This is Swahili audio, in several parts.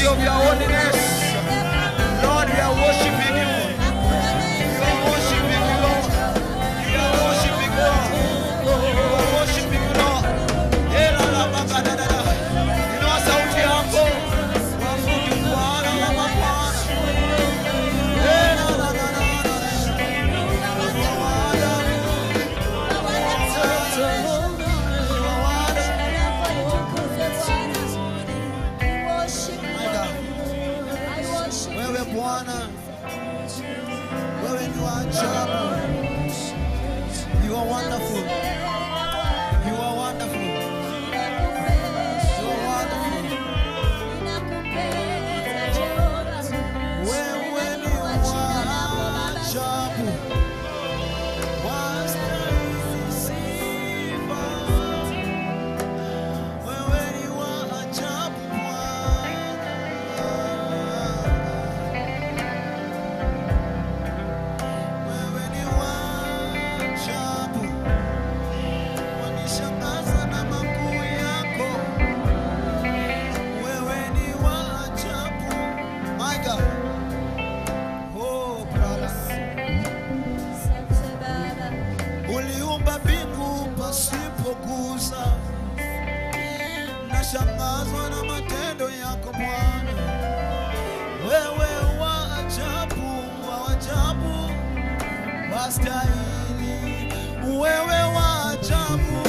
of your holiness. Lord, we are worshiping you. We are worshiping you, Lord. We are worshiping you, Lord. We are worshiping you, Lord. Eh, la, la, ba, ba, da, da, da. Inua sauti yako. Waabudu Bwana wa mabwana. Eh, la, la, la, la, la, la. Wewe Bwana, wewe ni wa ajabu. You are wonderful. You are wonderful. You are wonderful. Wewe ni wa ajabu. Wastahili sifa. Wewe ni wa ajabu Bwana. Wewe ni wa ajabu. Wanishangaza na makuu yako. Wewe ni wa ajabu. My God. Oh, brother. Uliumba mbingu pasipogusa, nashangazwa na matendo yako Bwana. Wewe wa ajabu, wa ajabu, wastahili. Wewe wa ajabu,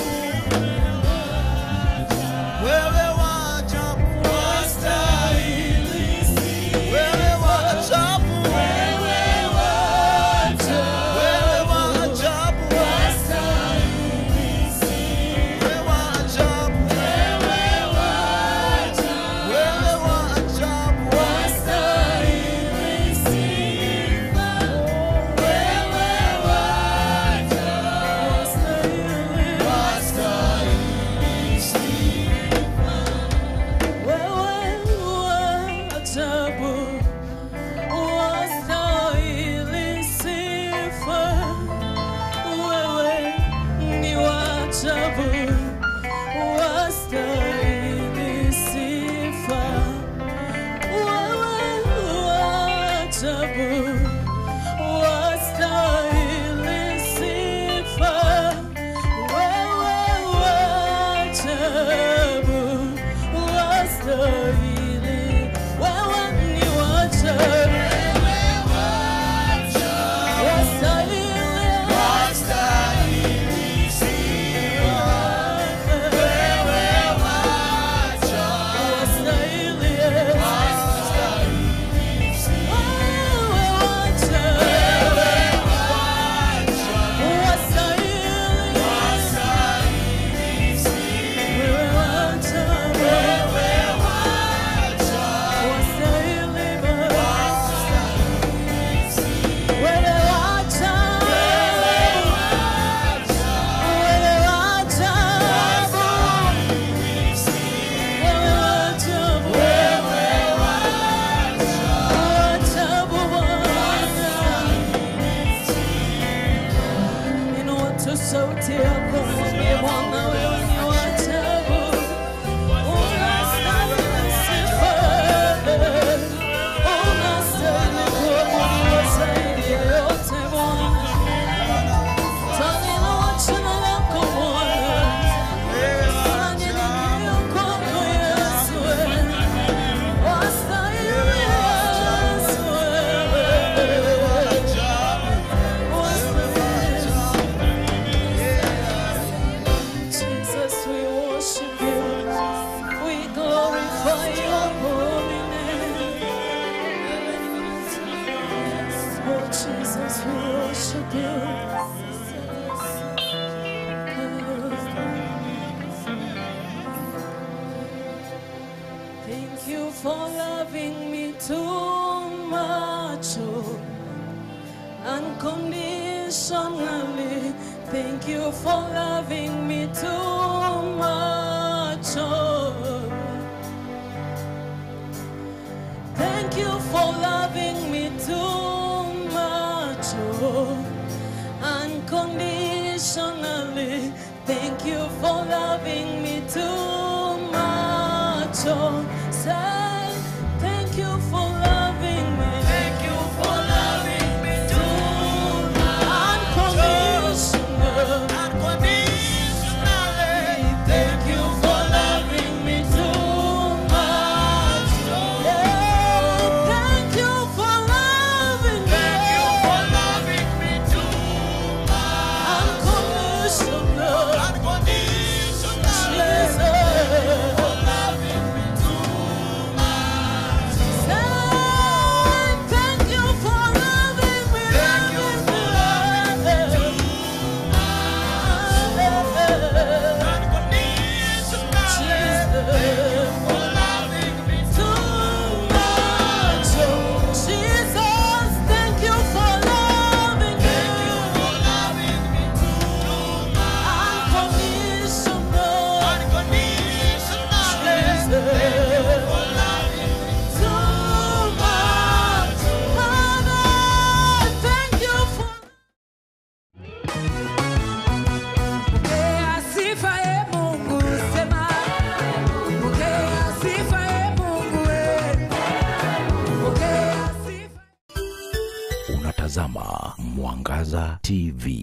wewe wa ajabu, wastahili. Wewe wa ajabu, wewe wa ajabu, wewe wa ajabu, wewe wa ajabu, wewe wa ajabu, Wastahili sifa, wewe wajabu wastahili sifa, wewe wajabu, wastahili, wewe ni wajabu, wastahili, wastahili, Sauti yako mwambie Bwana wewe ni wa ajabu. Unastahili sifa. Unastahili kuabudiwa zaidi ya yote Bwana. Twaliinua jina lako Bwana. Tunanyenyekea kwako Yesu. Wastahili Yesu. Jesus, we worship you. We glorify your holy name. Oh, Jesus, we worship you. Thank you for loving me too much. Oh unconditionally. Thank you for loving me too much. Oh. Thank you for loving me too much. Oh. Unconditionally. Thank you for loving me too much. Oh. Say, thank kama Mwangaza TV.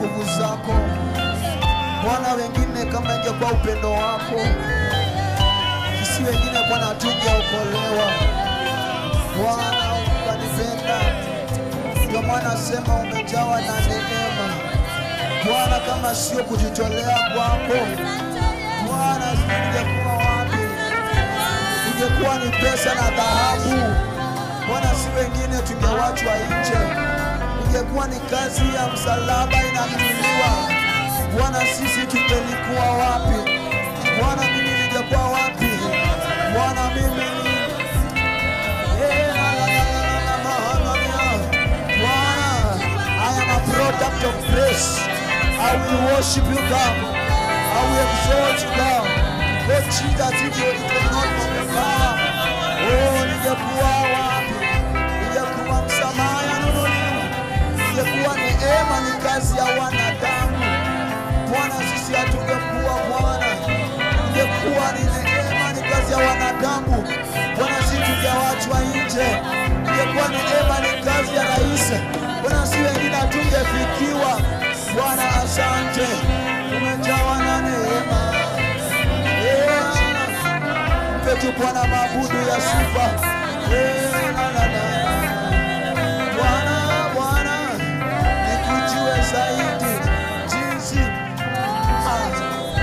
nguvu zako Bwana, wengine kama ingekuwa upendo wako, sisi wengine Bwana hatungeokolewa. Bwana ukanipenda, ndio maana sema umejawa na neema. Bwana, kama sio kujitolea kwako Bwana, ingekuwa wapi? Ingekuwa ni pesa na dhahabu Bwana, si wengine tungewachwa nje. Ingekuwa ni kazi ya msalaba inanunuliwa Bwana, sisi tungelikuwa wapi? Bwana, mimi ningekuwa wapi? Bwana, mimi Eh, la, la, la, la, la, la, mahangalia. Bwana, I am a product of grace. I will worship you, God. I will exalt you, God. Oh, Jesus, if you it was not for the power, oh, ningekuwa wapi? Ningekuwa msamaha yanunuliwa. Ningekuwa neema ni kazi ya wanadamu. Bwana, sisi hatungekuwa Bwana, ingekuwa ni neema, ni kazi ya wanadamu. Bwana, sisi tungewachwa nje, ingekuwa ni neema, ni kazi ya rais. Bwana, si wengine hatungefikiwa. Bwana, asante, umejawa na neema. Yeah. Mpe tu Bwana mabudu ya sifa. Yeah, la, la, la. Bwana, Bwana, nikujue zaidi jinsi ah.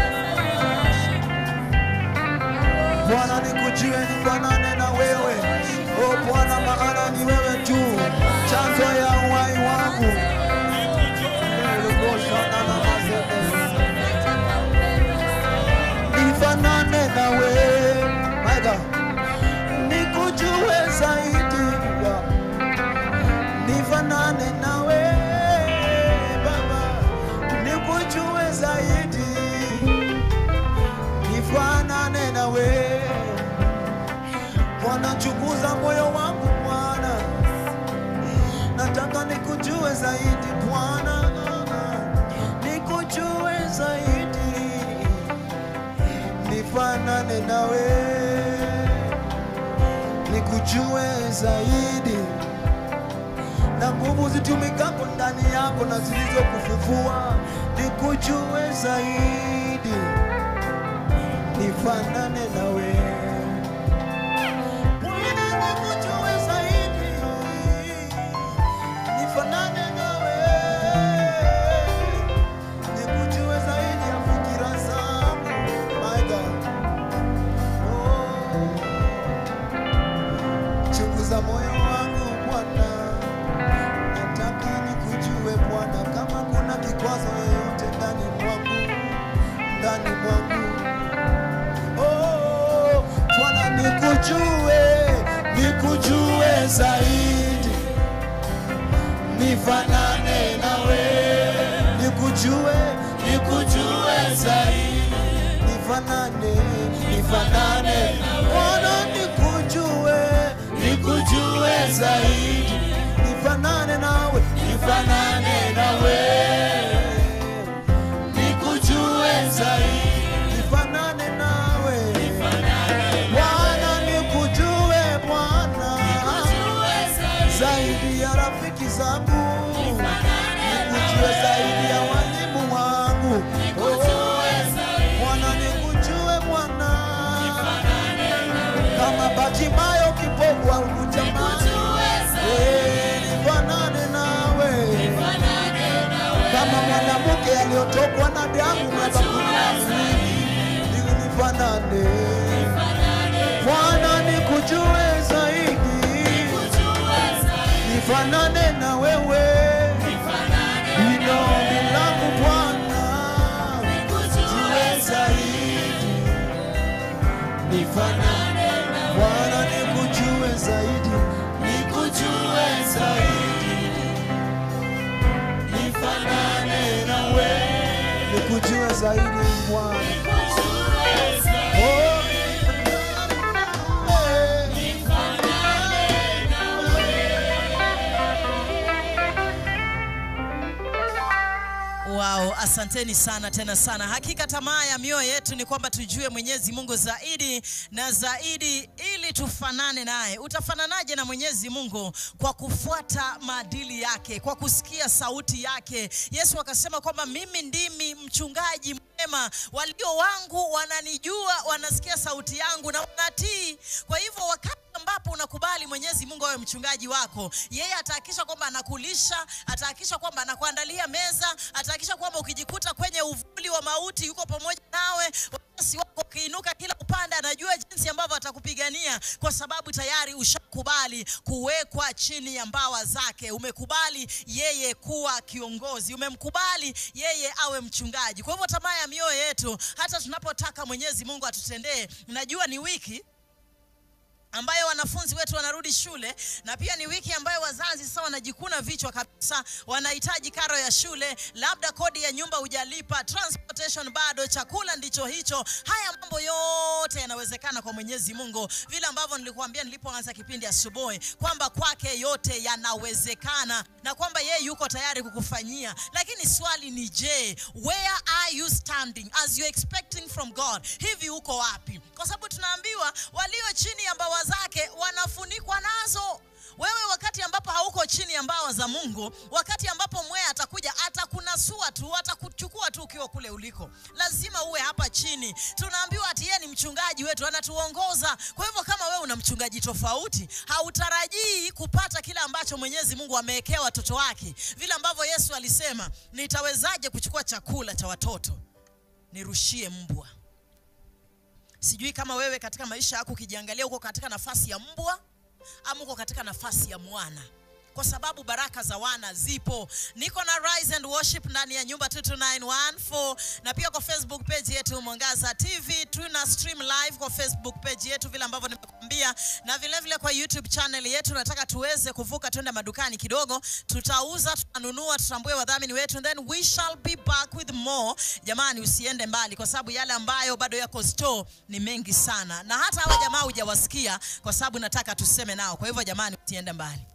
Bwana nikujue nifanane na wewe. O Bwana, maana ni wewe tu chanzo ya uhai wangu. Nifanane na wewe. My God. Nikujue zaidi. God. Nifanane na wewe Baba. Nikujue zaidi nifanane na wewe Bwana, chunguza moyo wangu Bwana, nataka nikujue zaidi Bwana, nikujue zaidi, nifanane na wewe, nikujue zaidi na nguvu zitumikako ndani yako na zilizokufufua, nikujue zaidi nifanane na wewe Bwana, nikujue zaidi, nifanane na wewe, nikujue zaidi ya fikira zangu, my God. Oh, chunguza moyo wangu Bwana, nataka nikujue Bwana, kama kuna kikwazo yoyote ndani mwangu, ndani mwangu Oh, Bwana nikujue, nikujue zaidi, nifanane nawe, nikujue, nikujue zaidi, nifanane, nifanane, Bwana nikujue, nikujue zaidi, nifanane nawe, nifanane nawe, nikujue zaidi, nifanane nawe, Bwana nikujue Bwana zaidi ya rafiki zangu, nikujue zaidi ya walimu wangu, Oh, Bwana nikujue Bwana, kama Bartimayo kipofu alikutamani, Eh, nifanane nawe, kama mwanamke aliyotokwa na damu miaka kumi na miwili, ili nifanane Bwana nikujue zaidi, nifanane na wewe, ino ombi langu Bwana, jue zaidi, nifanane Bwana, nikujue zaidi, nikujue zaidi, nifanane na wewe, nikujue zaidi Bwana. Oh, eh. Wow. Wow, asanteni sana tena sana. Hakika tamaa ya mioyo yetu ni kwamba tujue Mwenyezi Mungu zaidi na zaidi ili tufanane naye. Utafananaje na Mwenyezi Mungu? Kwa kufuata maadili yake, kwa kusikia sauti yake. Yesu akasema kwamba mimi ndimi mchungaji mwema, walio wangu wananijua, wanasikia sauti yangu na wanatii. Kwa hivyo wakati ambapo unakubali Mwenyezi Mungu awe mchungaji wako, yeye atahakikisha kwamba anakulisha, atahakikisha kwamba anakuandalia meza, atahakikisha kwamba ukijikuta kwenye uvuli wa mauti yuko pamoja nawe. Watesi wako ukiinuka kila upande, anajua jinsi ambavyo atakupigania, kwa sababu tayari ushakubali kuwekwa chini ya mbawa zake. Umekubali yeye kuwa kiongozi, umemkubali yeye awe mchungaji. Kwa hivyo tamaa ya mioyo yetu, hata tunapotaka Mwenyezi Mungu atutendee, najua ni wiki ambayo wanafunzi wetu wanarudi shule na pia ni wiki ambayo wazazi sasa wanajikuna vichwa kabisa, wanahitaji karo ya shule, labda kodi ya nyumba hujalipa, transportation bado, chakula ndicho hicho. Haya mambo yote yanawezekana kwa Mwenyezi Mungu, vile ambavyo nilikuambia nilipoanza kipindi asubuhi kwamba kwake yote yanawezekana na kwamba yeye yuko tayari kukufanyia. Lakini swali ni je, where are you standing as you expecting from God? Hivi uko wapi? Kwa sababu tunaambiwa walio chini ya mbawa zake wanafunikwa nazo. Wewe wakati ambapo hauko chini ya mbawa za Mungu, wakati ambapo mwea atakuja atakunasua tu, atakuchukua tu ukiwa kule uliko. Lazima uwe hapa chini. Tunaambiwa ati yeye ni mchungaji wetu, anatuongoza. Kwa hivyo kama wewe una mchungaji tofauti, hautarajii kupata kile ambacho Mwenyezi Mungu amewekea watoto wake, vile ambavyo Yesu alisema, nitawezaje kuchukua chakula cha watoto nirushie mbwa? Sijui kama wewe katika maisha yako ukijiangalia uko katika nafasi ya mbwa ama uko katika nafasi ya mwana kwa sababu baraka za wana zipo. Niko na Rise and Worship ndani ya nyumba 22914 na pia kwa Facebook page yetu Mwangaza TV tuna stream live kwa Facebook page yetu vile ambavyo nimekuambia, na vile vile kwa YouTube channel yetu. Nataka tuweze kuvuka twende madukani kidogo, tutauza, tutanunua, tutambue wadhamini wetu, and then we shall be back with more. Jamani, usiende mbali, kwa sababu yale ambayo bado yako store ni mengi sana, na hata hawa jamaa hujawasikia, kwa sababu nataka tuseme nao. Kwa hivyo jamani, usiende mbali.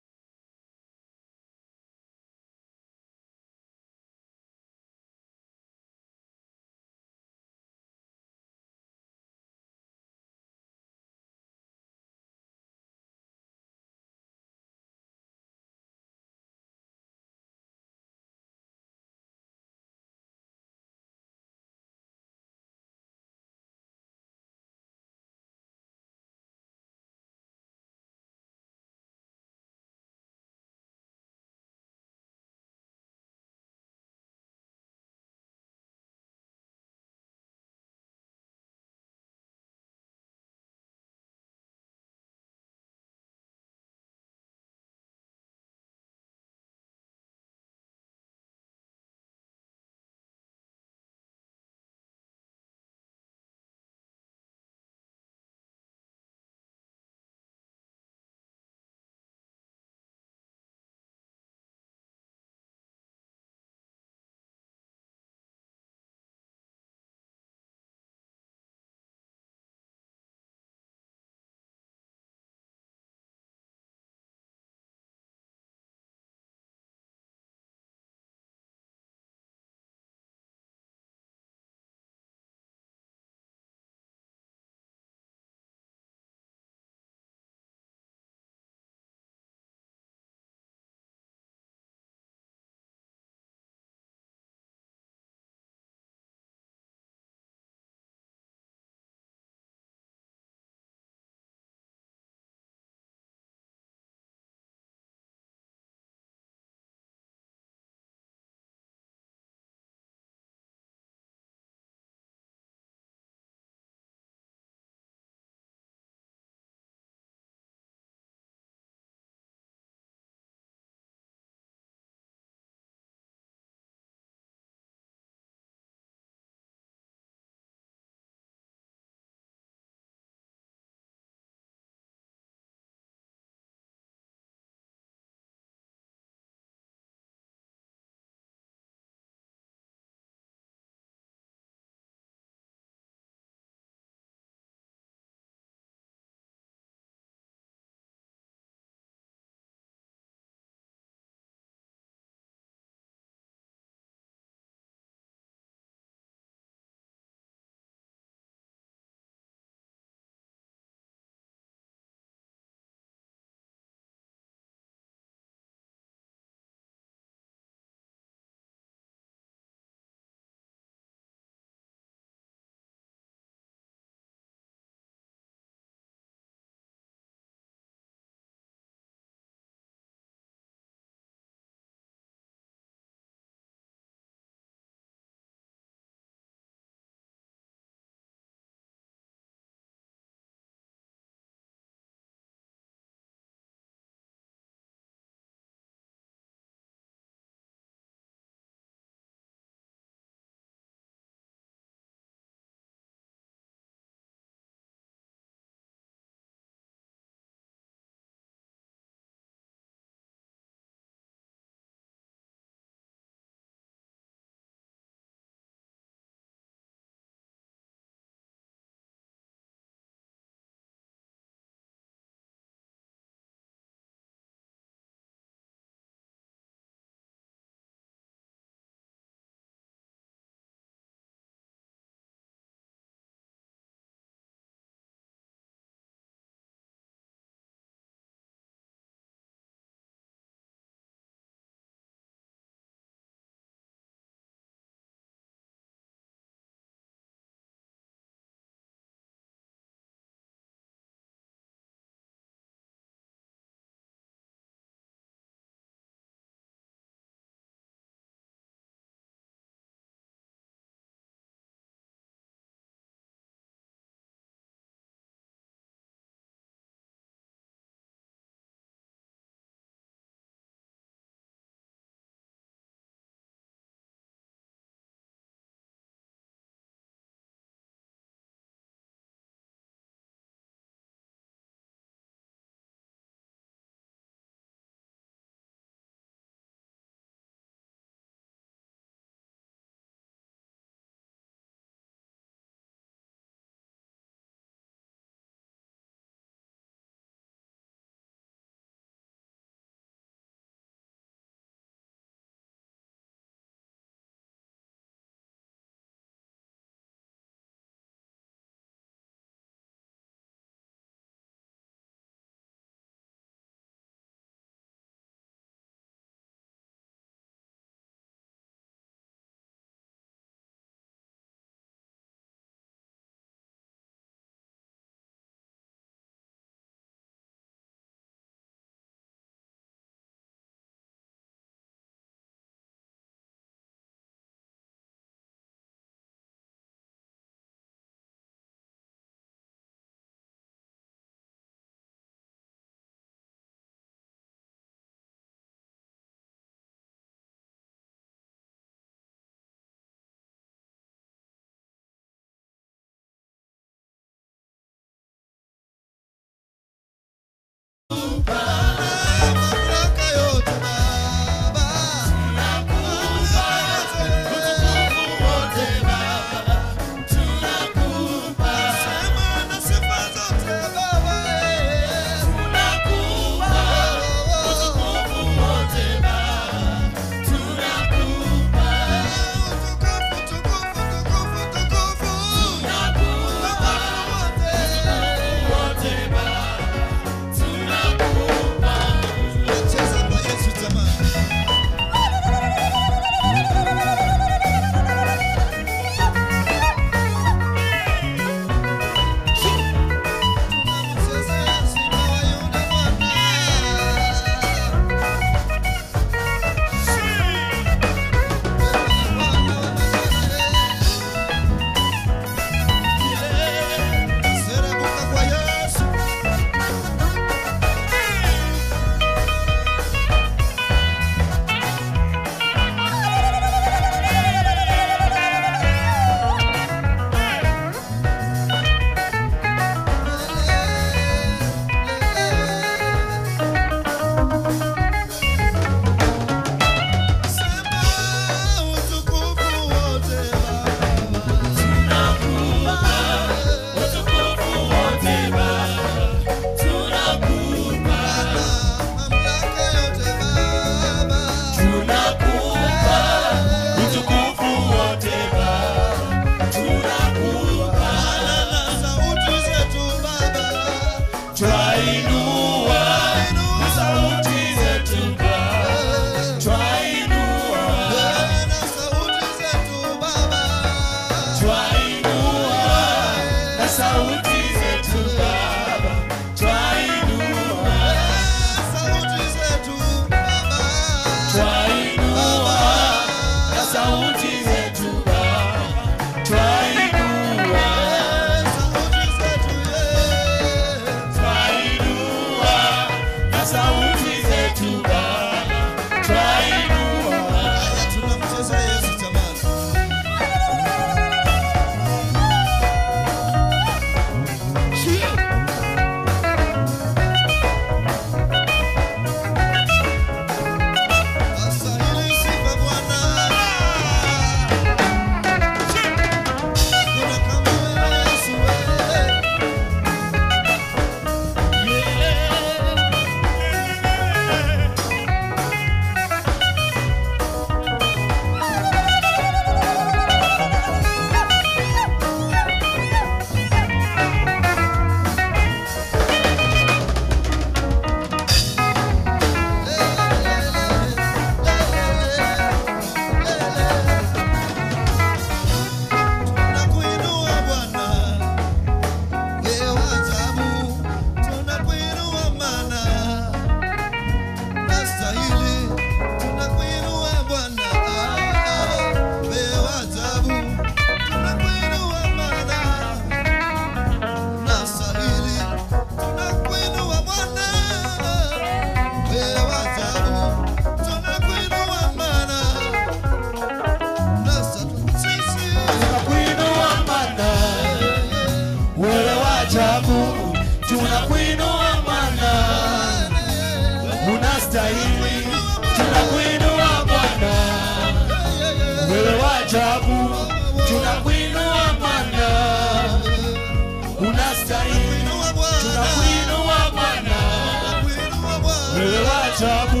ajabu,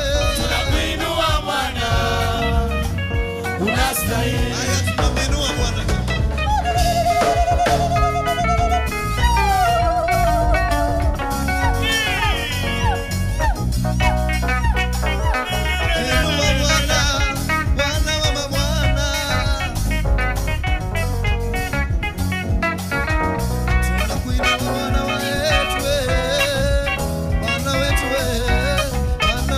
tunakuinua Bwana, unastahili. Haya, tunamwinua Bwana. Inua Bwana, Bwana wa mabwana. Tunakuinua Bwana wetu, eh, Bwana wetu, eh, Bwana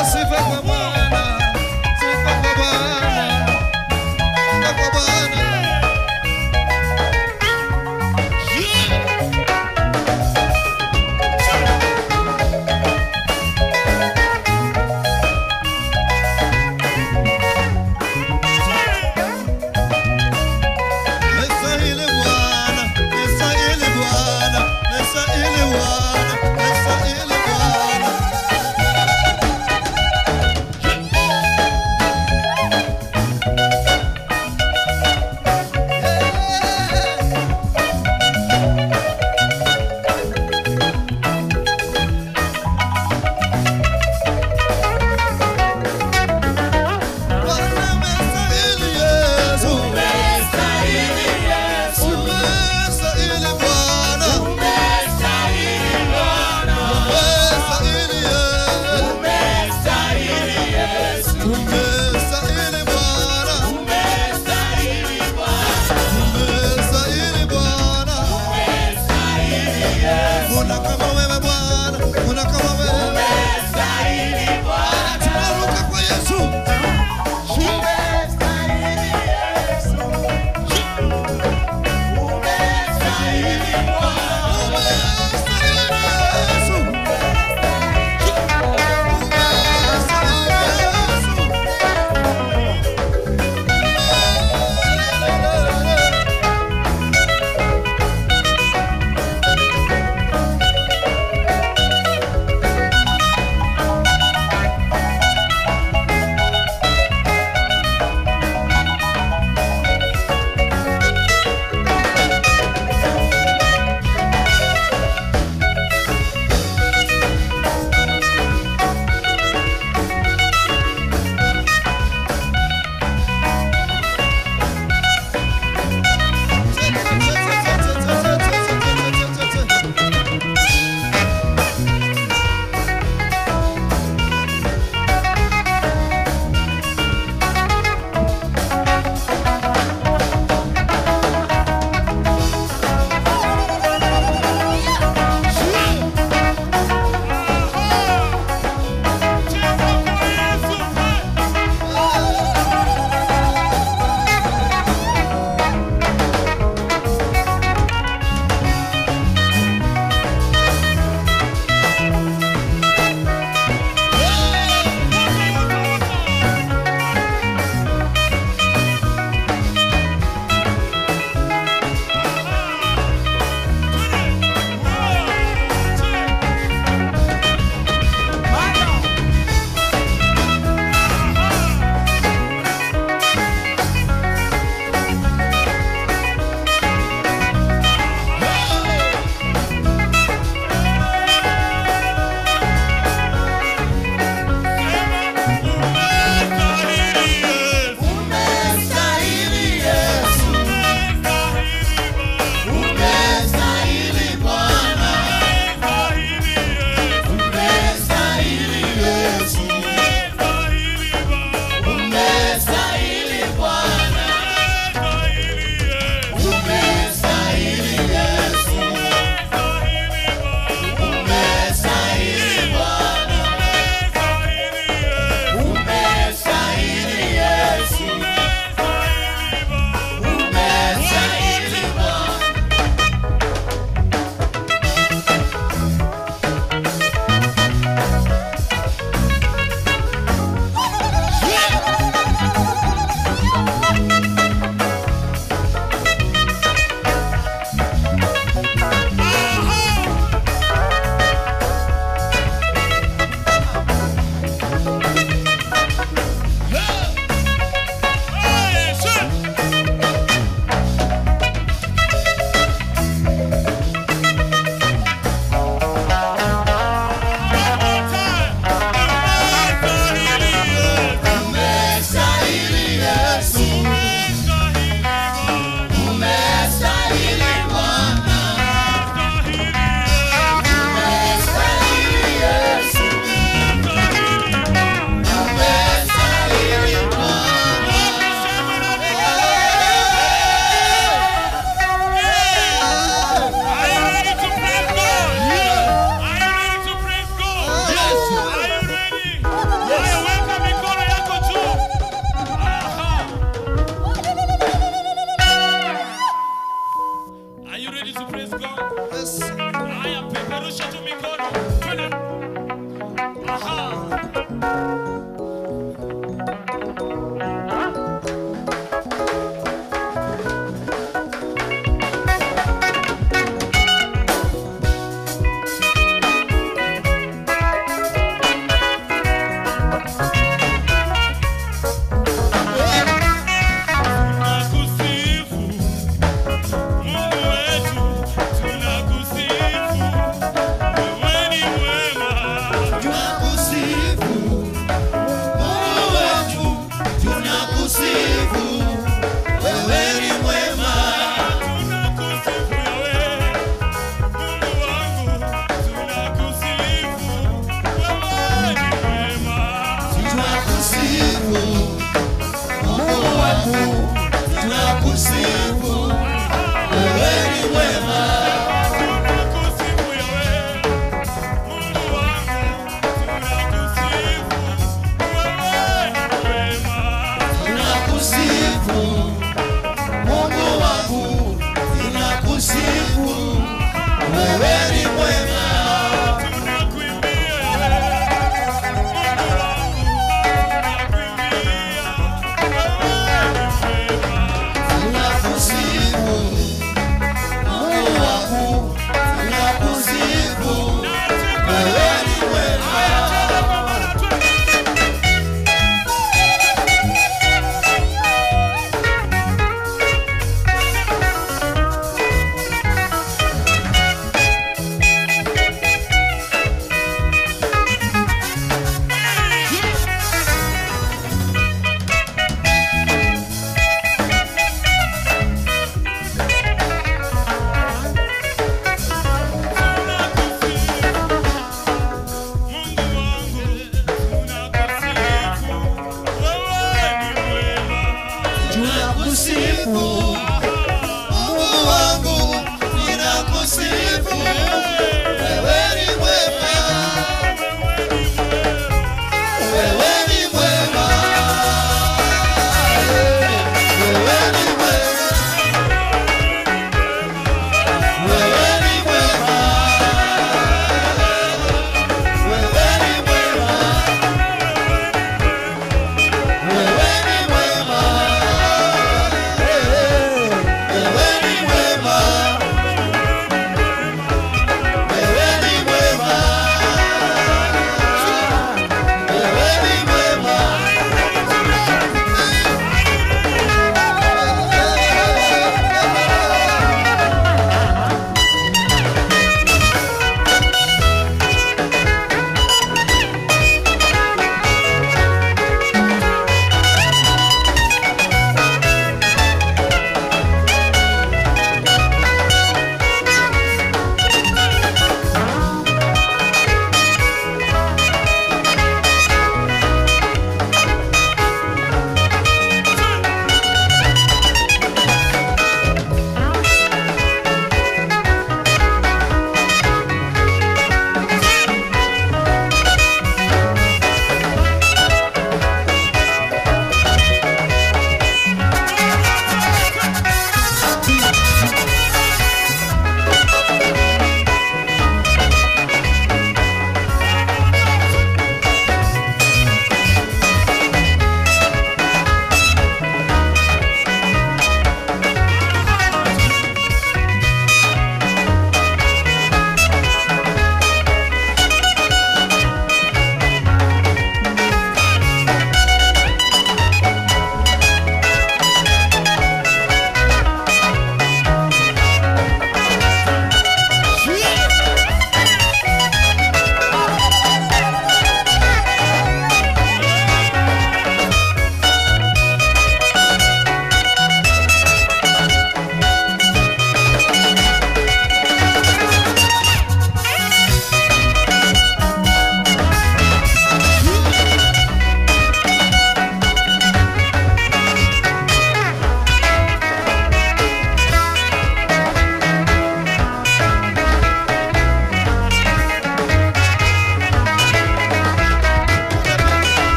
Oh, sifa kwa Bwana, sifa kwa Bwana, sifa kwa Bwana. Mestahili Bwana, mestahili Bwana, mestahili Bwana, mestahili Bwana.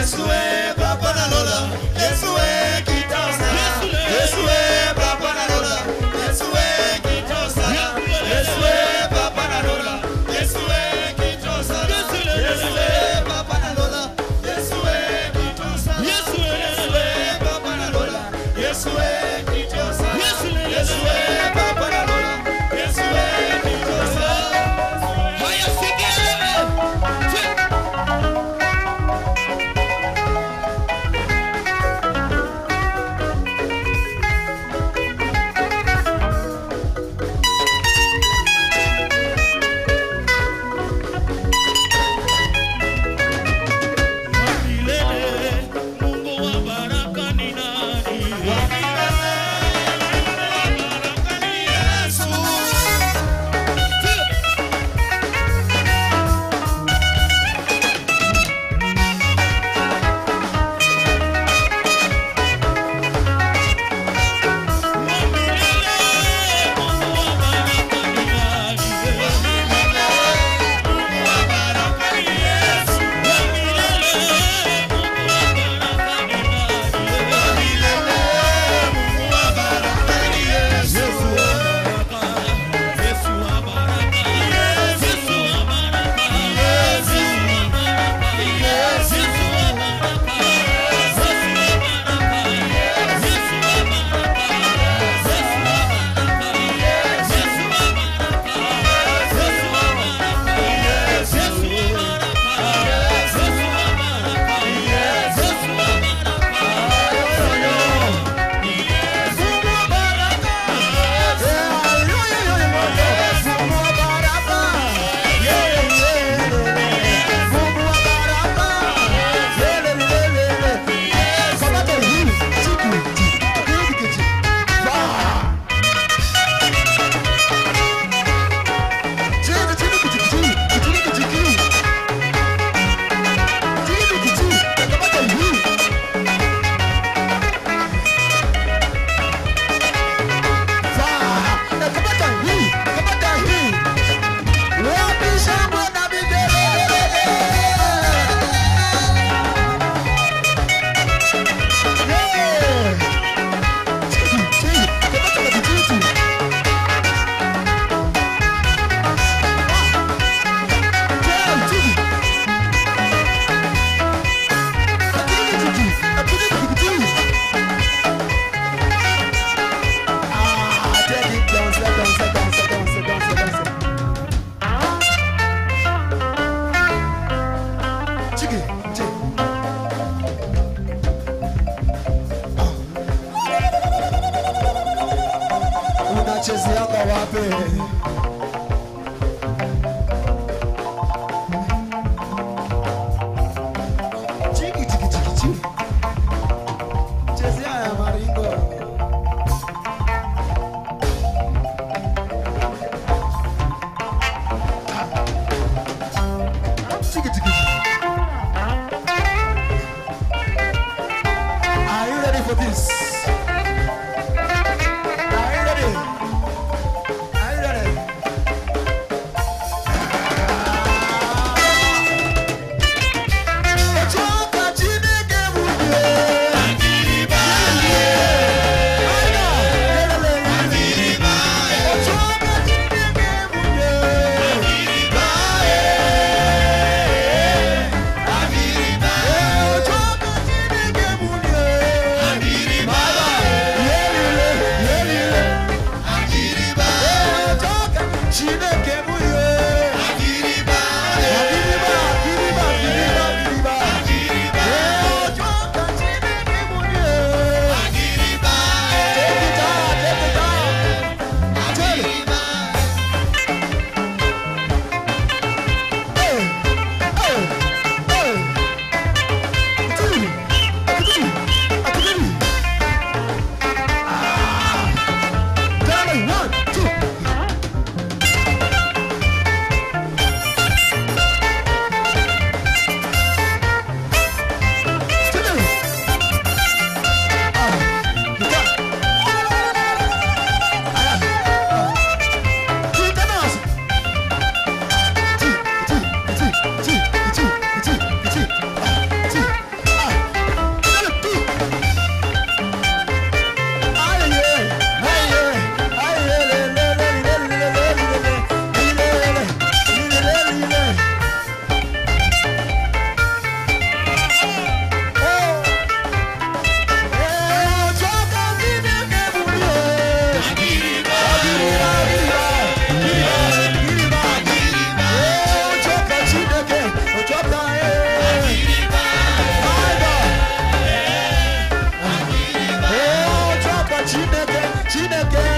Yesu we papa na lola Yesu we kitosa Yesu we papa na lola Yesu we kitosa Yesu we papa na lola Yesu we kitosa Yesu we papa na lola Yesu we kitosa Yesu we papa na lola Yesu we kitosa Yesu we papa na lola Yesu we kitosa Haya sikia milele, Mungu wa baraka ni nani? unachezeanga wapi? Chiki chiki chiki chiki. Chezea ya maringo. Chiki chiki. Are you ready for this? Are you ready? Are you ready?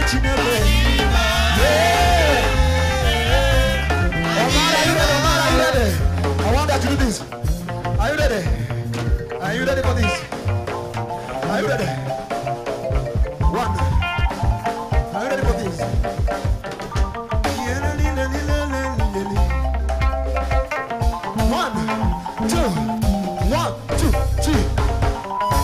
Chineke. Yeah. Omar, are you ready? Omar, are you ready? I want that to do this. Are you ready? Are you ready for this? Are you ready? One. Are you ready for this? One, two, one, two, three.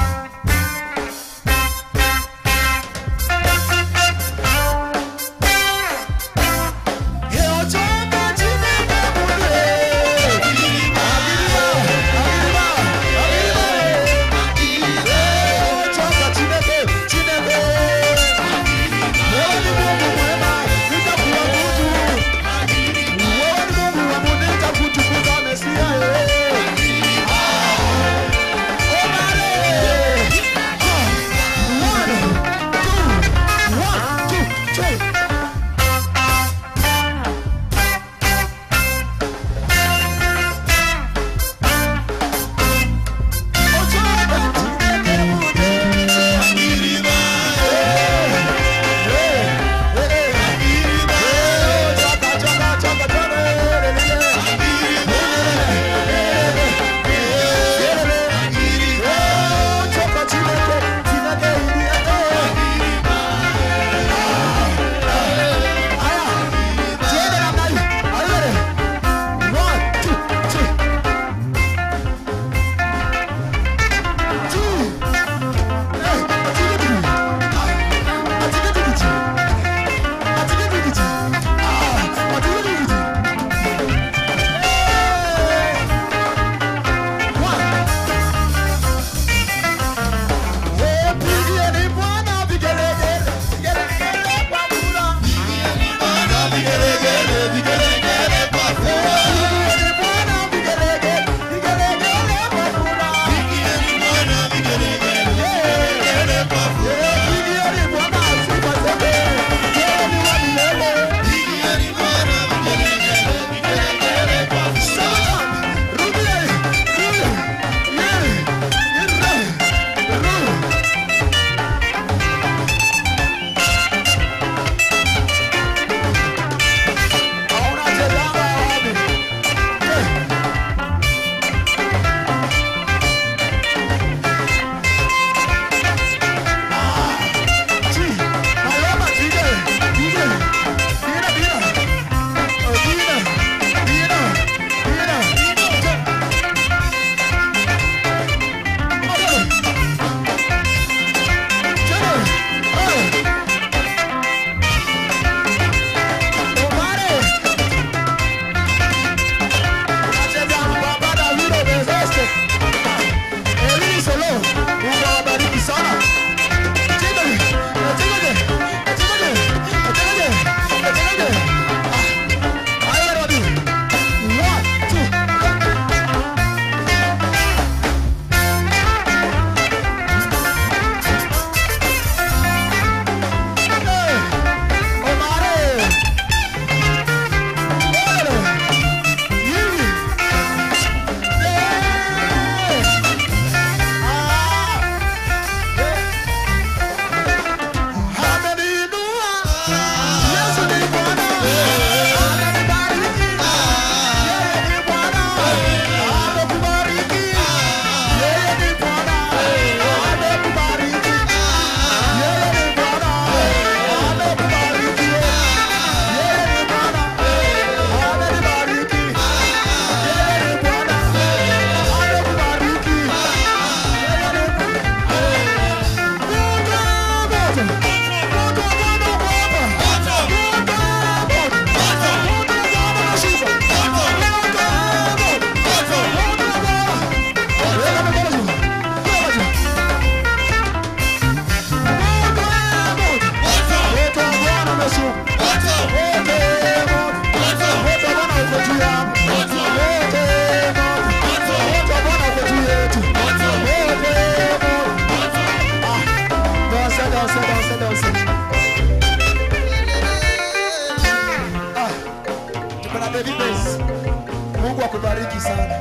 akubariki sana.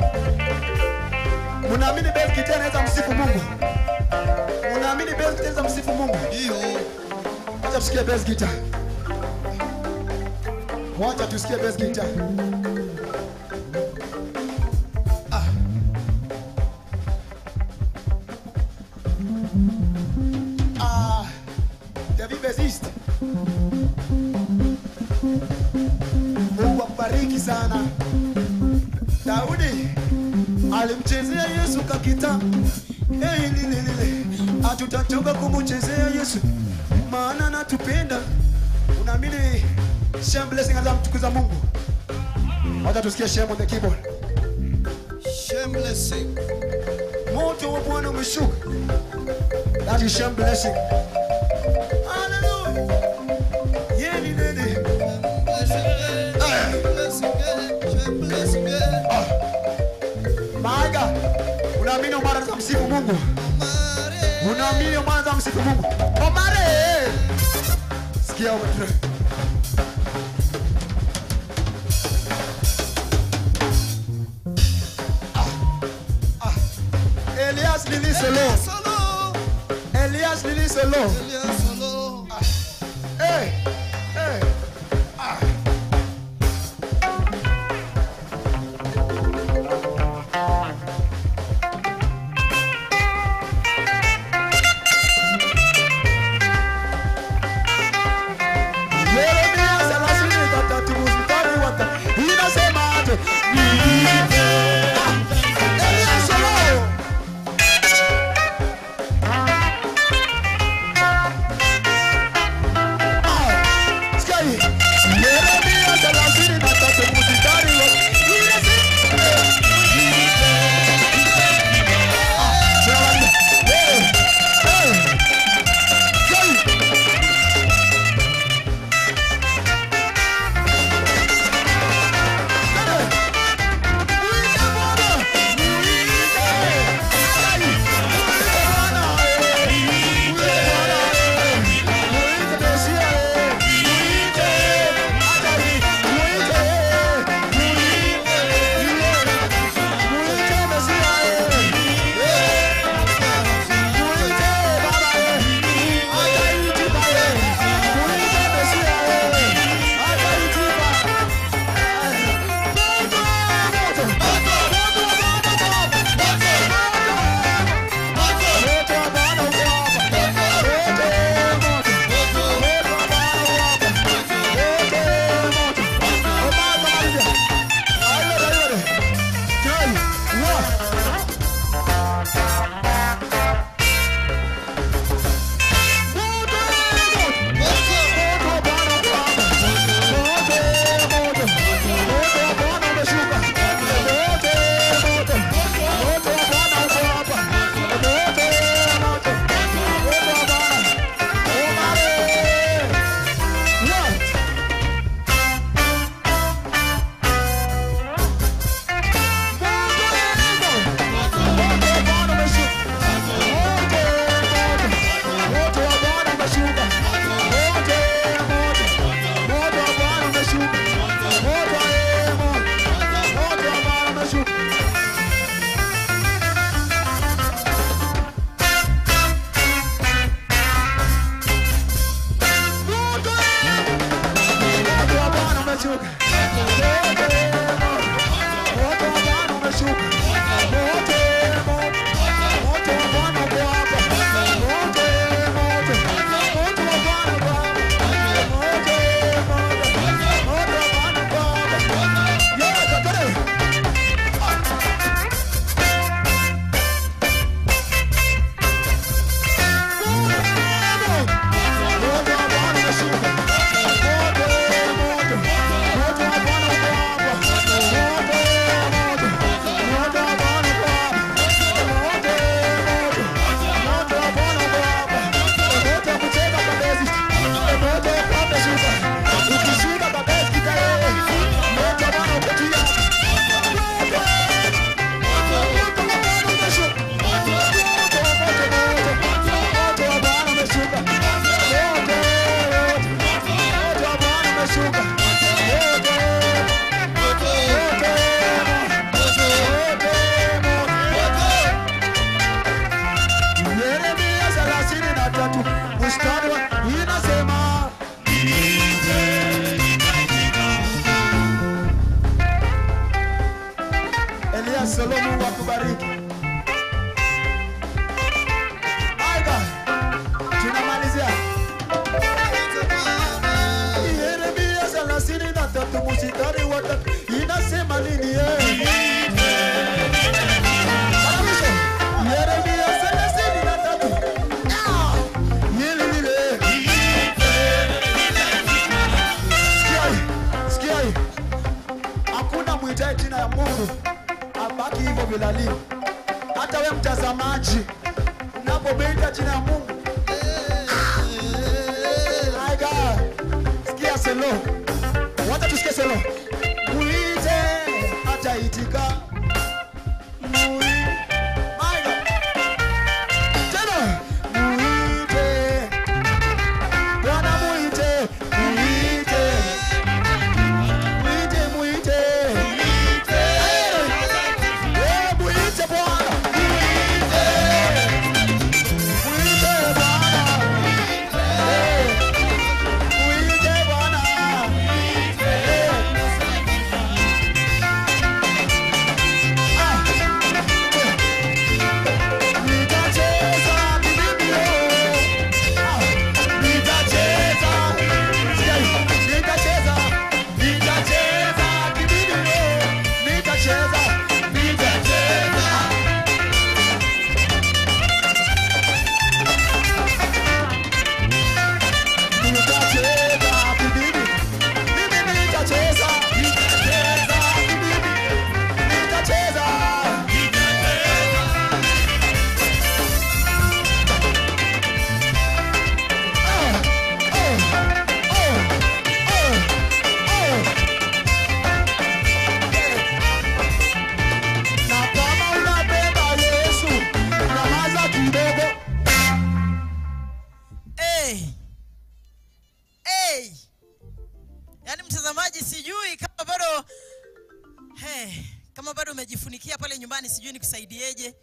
Munaamini Beth Kitana anaweza msifu Mungu? Munaamini Beth Kitana anaweza msifu Mungu? Ndio. Wacha tusikie bass guitar. Wacha tusikie bass guitar. Ah. Ah. David bassist. Mungu akubariki sana. Daudi alimchezea Yesu kakita. Hey, lile lile. Hatutachoka kumchezea Yesu maana natupenda. Unaamini Shem blessing anza mtukuza Mungu. Wacha tusikie Shem on the keyboard. Shamelessing. Moto wa Bwana umeshuka. That is Shem blessing. Hallelujah. Yeah, ni nini? Maiga, unaamini Omar anaweza msifu Mungu? Unaamini Omar anaweza msifu Mungu? Omar! Sikia Omar. Ah, ah. Elias Lili Solo. Elias Lili Solo. Hey, hey. Ah. Yeremia thelathini na tatu mstari wa ta- inasema aje? Niite. Ah, Elias Solo. Ah, sikia hii. Yeremia thelathini na tatu mstari wa- inasema- Ah, tunawaambia. Hey, hey. Sikia hii. Yeah. vilali. Hata we mtazamaji, unapomeita jina ya Mungu, my God, sikia selo, wacha tusikie selo. Muite ataitika. Mui- my God. Tena, muite. Bwana muite, muite. Muite, muite. Eh, muite Bwana. Muite. Muite Bwana. Eh, muite Bwana. Eh. Ah. Nitacheza biblia. Ah. Nitacheza. Sikia hii. Nitacheza. Nitacheza biblia. Nitacheza. Nitacheza. Nitacheza biblia. Mimi nitacheza. Nitacheza biblia. Nitacheza. Na kama unapenda Yesu, nyamaza kidogo. hey. Hey. Yaani mtazamaji, sijui kama bado hey, kama bado umejifunikia pale nyumbani, sijui nikusaidieje.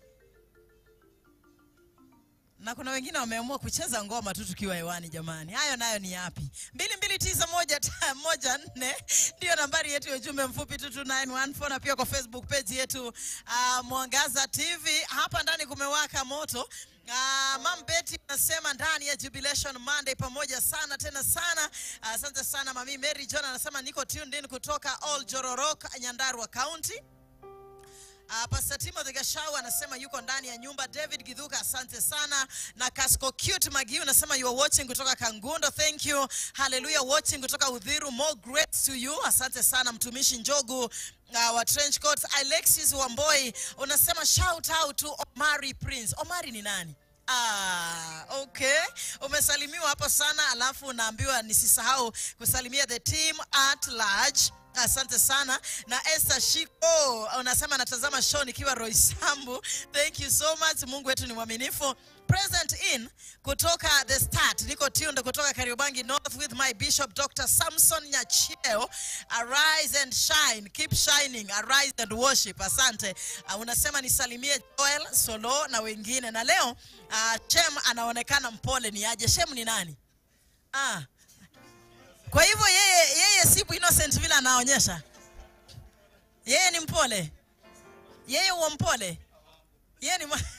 Na kuna wengine wameamua kucheza ngoma tu tukiwa hewani. Jamani, hayo nayo ni yapi? mbili mbili tisa moja ta, moja nne ndiyo nambari yetu ya ujumbe mfupi 22914 na pia kwa Facebook page yetu uh, Mwangaza TV. Hapa ndani kumewaka moto. Uh, Mam Betty anasema ndani ya Jubilation Monday pamoja sana tena sana. Asante sana Mami Mary John anasema niko tuned in kutoka Old Jororok, Nyandarua County. Uh, Pastor Timothy Gashau anasema yuko ndani ya nyumba. David Gidhuka, asante sana. Na Casco Cute Magiu anasema you are watching kutoka Kangundo. Thank you. Hallelujah watching kutoka Udhiru. More grace to you. Asante sana mtumishi Njogu uh, wa Trench Coats. Alexis Wamboi unasema shout out to Omari Prince. Omari ni nani? Ah, okay. Umesalimiwa hapo sana, alafu unaambiwa nisisahau kusalimia the team at large. Asante sana na Esther Shiko unasema natazama show nikiwa Roysambu. Thank you so much. Mungu wetu ni mwaminifu. Present in kutoka the start, niko tunde kutoka Kariobangi North with my bishop Dr. Samson Nyacheo. Arise and shine, keep shining, arise and worship. Asante. Uh, unasema nisalimie Joel Solo na wengine, na leo uh, Shem anaonekana mpole. Ni aje? Shem ni nani? Ah, kwa hivyo yeye, yeye si innocent vile anaonyesha. Yeye ni mpole, yeye huwa mpole, yeye ni mwa-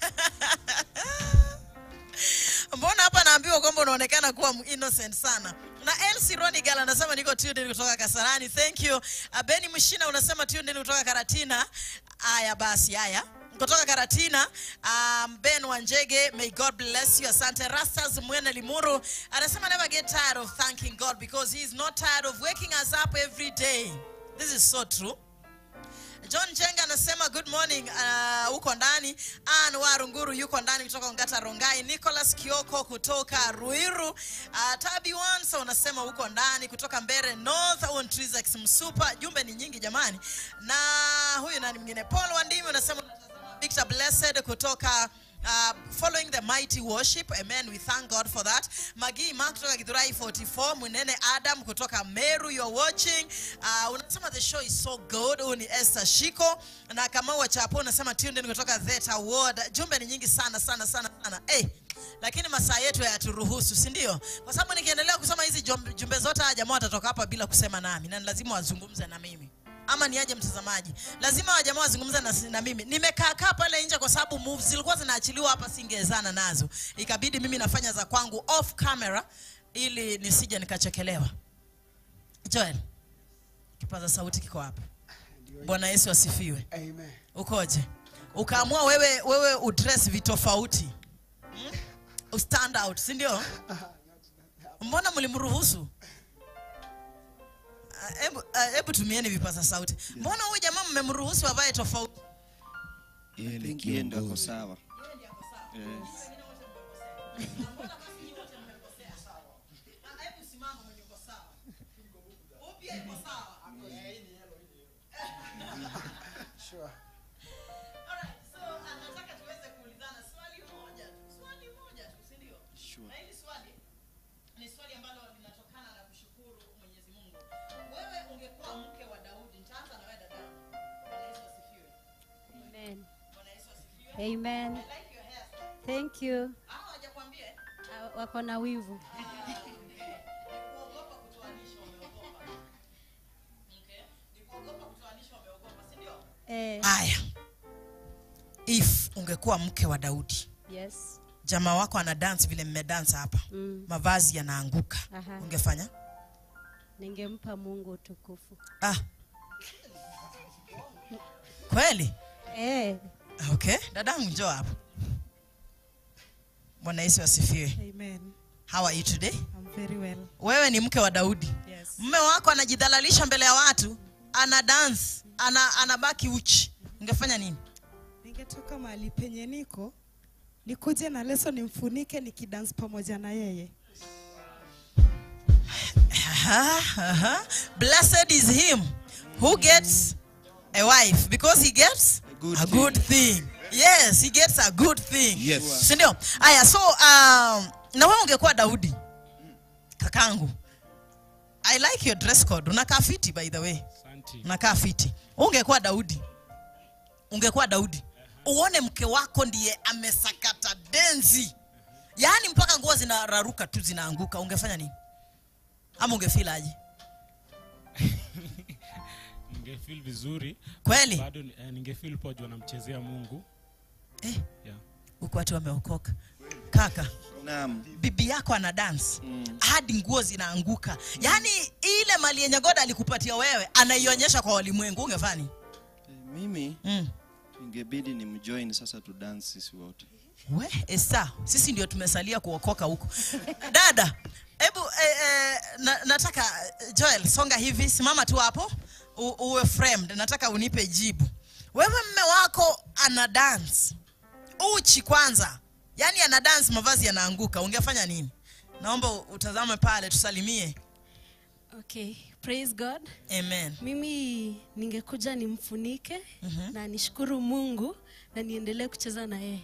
mbona hapa naambiwa kwamba unaonekana kuwa innocent sana na Elsie Ronigal anasema niko tuned in kutoka Kasarani. Thank you. Uh, Beni Mshina unasema tuned in kutoka Karatina. Haya basi, haya kutoka Karatina. Um, Ben Wanjege, may God bless you. Asante. Rastas Mwene Limuru anasema never get tired of thanking God because he is not tired of waking us up every day. This is so true. John Jenga anasema good morning uh, huko ndani. Ann Warunguru yuko ndani kutoka Ngata Rongai. Nicholas Kioko kutoka Ruiru. Uh, Tabi Wansa unasema huko ndani kutoka Mbere North. Huo ni Trizax Msupa. Jumbe ni nyingi jamani. Na huyu nani mwingine? Paul Wandimi unasema Victor Blessed kutoka Uh, following the mighty worship amen we thank god for that magi mark kutoka githurai 44 munene adam kutoka meru you're watching uh, unasema the show is so good huyu ni esther shiko na kama wa chapo unasema tuned in kutoka theta ward jumbe ni nyingi sana sana sana sana hey, lakini masaa yetu hayaturuhusu si ndio kwa sababu nikiendelea kusoma hizi jumbe jumbe zote haya jamaa watatoka hapa bila kusema nami na ni lazima wazungumze na mimi ama niaje mtazamaji lazima wajamaa wazungumze na, na mimi nimekaa kaa pale nje kwa sababu moves zilikuwa zinaachiliwa hapa singezana nazo ikabidi mimi nafanya za kwangu off camera ili nisije nikachekelewa joel kipaza sauti kiko hapa bwana yesu asifiwe Amen. ukoje ukaamua wewe wewe udress vitofauti hmm? ustand out si ndio mbona mlimruhusu Ah, hebu ah, hebu tumieni vipaza sauti mbona huyu jamaa mmemruhusu avae tofauti Yeye ni think yeye ndo ako kiongozi. sawa yes. Alright, so uh, nataka tuweze kuulizana swali moja tu, swali moja tu, si ndio? Sure. Na hili swali ni swali ambalo linatokana na kushukuru Mwenyezi Mungu. Wewe ungekuwa mke wa Daudi, nitaanza na wewe dada. Bwana Yesu asifiwe. Amen. Bwana Yesu asifiwe. Amen. I like your hairstyle. Thank you. Ah, hawajakwambia eh? Ah, Wako na wivu. kuogopa kutoanisha wameogopa. Okay? Ni kuogopa kutoanisha wameogopa, si ndio? Eh, Haya. If ungekuwa mke wa Daudi, yes. jamaa wako ana dance vile mmedance hapa. Mm. Mavazi yanaanguka. Aha. Ungefanya? Ningempa Mungu utukufu. Ah. Kweli? Eh, Okay. Dadangu njoo hapo. Bwana Yesu asifiwe. Amen. How are you today? I'm very well. Wewe ni mke wa Daudi. Yes. Mume wako anajidhalalisha mbele ya watu, ana dance, ana anabaki uchi. Ungefanya nini? Ningetoka mahali penye niko nikuje na leso nimfunike nikidance pamoja na yeye. Aha, aha. Blessed is him who gets a wife because he gets A good a good thing. Yes, he gets a good thing. Yes. Si ndio? Aya, so um, na wewe ungekuwa Daudi kakangu. I like your dress code. Unakaa fiti by the way. Unakaa fiti. Ungekuwa Daudi. Ungekuwa Daudi. Uone mke wako ndiye amesakata denzi. Yaani mpaka nguo zinararuka tu zinaanguka. Ungefanya nini? Ama ungefeel aje? ningefeel vizuri Kweli? bado eh, ningefeel poa juu anamchezea mungu Eh, yeah. huku watu wameokoka. Kaka, naam bibi yako ana dance Mm. hadi nguo zinaanguka. Yaani ile mali yenye God alikupatia wewe anaionyesha kwa walimwengu. Ungefanya nini? Eh, mimi Mm. ingebidi ni mjoin sasa tu dance sisi wote We, Esa, sisi ndio tumesalia kuokoka huko. Dada, hebu eh, eh, na, nataka eh, Joel, songa hivi, simama tu hapo u, uwe framed. Nataka unipe jibu. Wewe mme wako ana dance uchi kwanza, yaani ana dance, mavazi yanaanguka, ungefanya nini? Naomba utazame pale, tusalimie. okay. Praise God. Amen. Mimi ningekuja nimfunike Mhm. na nishukuru Mungu na niendelee kucheza na yeye.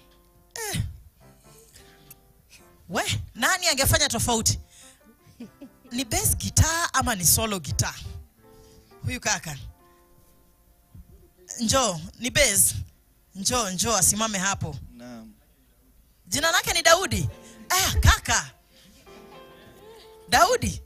We, nani angefanya tofauti? Ni bass guitar ama ni solo guitar? Huyu kaka. Njoo, ni bass. Njoo, njoo asimame hapo. naam Jina lake ni Daudi. Ah, kaka. Daudi.